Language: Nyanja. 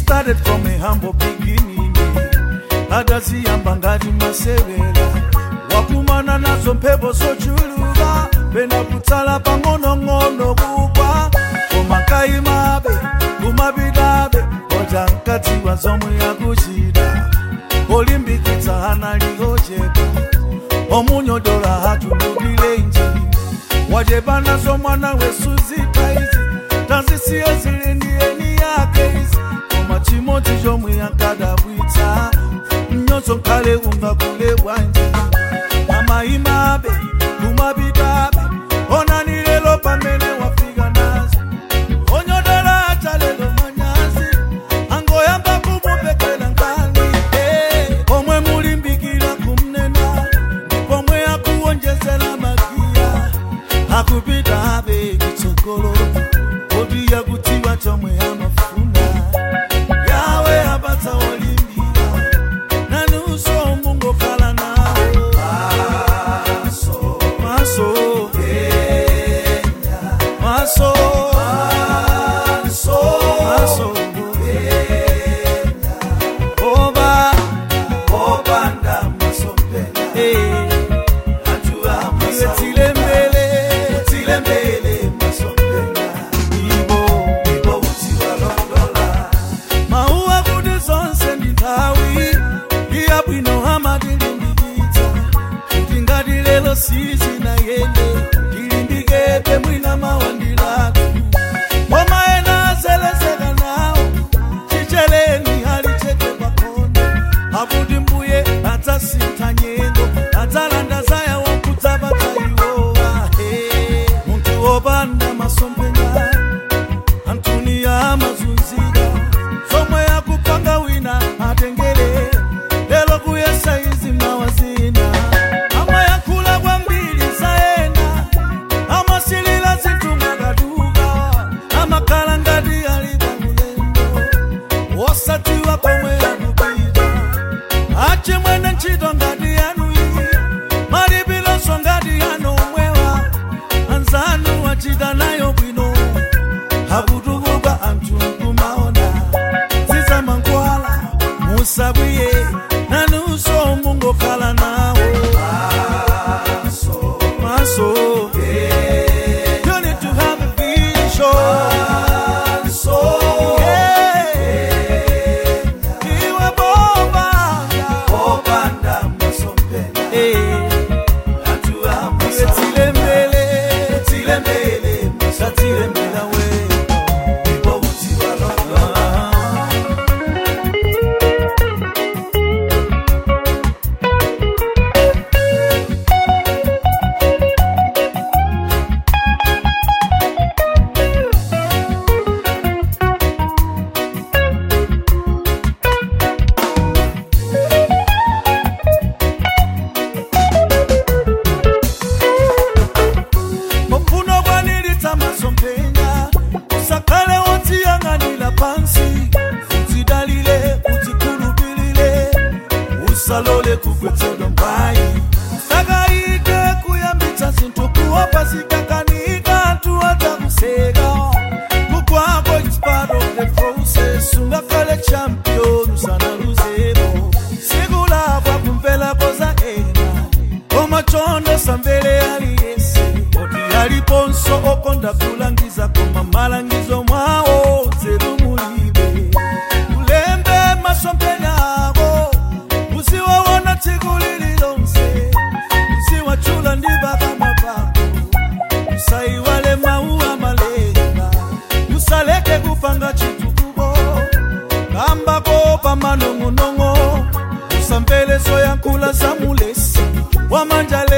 started from a humble beginning adaziyamba ngati masewera wakumana nazo mphepo zochuluka pena kutsala pang'onong'ono kugwa koma kayimabe kumapitabe oja nkadziwa zomwe yakuchita olimbikitsa analiyochepa omunyodola hatulubilenji wachepa nazo mwana wesuzita izi tazisiye zilindiyeni yake izi koma chimodzi chomwe yankadabwitsa mnyonso nkhale ungakule bwanji amayimabe kumapitabe onani lelo pamene wafika nazo onyodola atalelo manyazi angoyamba kumupekela nkani eh, pomwe mulimbikira kumnena ndipomwe akuwonjezera magiya akupita abe kitsogolo kodi yakutiwa chomwe amafuna yawe apatsa olimbira nanuso mungokhala nawo maso maso maso maso maso oba obanda masompela atua masile mbele tile mbele masompela ibo ibo utiwa londola mauwa kuti zonse ndi nthawi iya bwino amatilimbikitsa kuti ngati lero sizinayende tilimbikebe mwina mawandilatu koma ena azelezeka nawo chicheleni alicheke pakono akuti mbuye adzasintha nyengo adzalanda zaya wakudzapatsa iwowa he munthu wopanda masomphenya antuni amazunzika zomwe akupanga wina atengere lero kuyesa izi mawazina amayankhula kwambiri zaena amasilira zinthu mwakaduka amakhala ngati ali pamulendo wosatiwa komwe akupita achimwene ntchito ngati yanu iyi malipironso ngati yanu omwewa anzanu achita nayo bwino akutukuka anthu nkumaona zizamankhwala musabwiye nanunso mungokhala nawo maso maso You need to have a vision. So, iwe bobanda, bobanda masompela. Iwe tilembele, tilembele, satilembela we. Ibo utiwa londola. mufuno kwanilitsa masomphenya usakhale wodziyang'anira pansi udzidalire udzikhulupirire usalole kugwetsedwa mbayi usakayike kuyambitsa zinthu kuopa zikakanika anthu adzakuseka kukwako is part of the process ungakhale champion usanaluzero siku lako kumvelapo za ena koma chondo samvere aliyese oti aliponso okonda kulangiza koma malangizo mwawo zeru mulibe ulembe masomphenya ako uziwaona tsiku lililonse uziwachula ndi pakamwa pako usaiwale mawu amalenga usaleke kupanga chitukuko kambako pamanong'onong'o usamvere zoyankhula za mulesi wamanja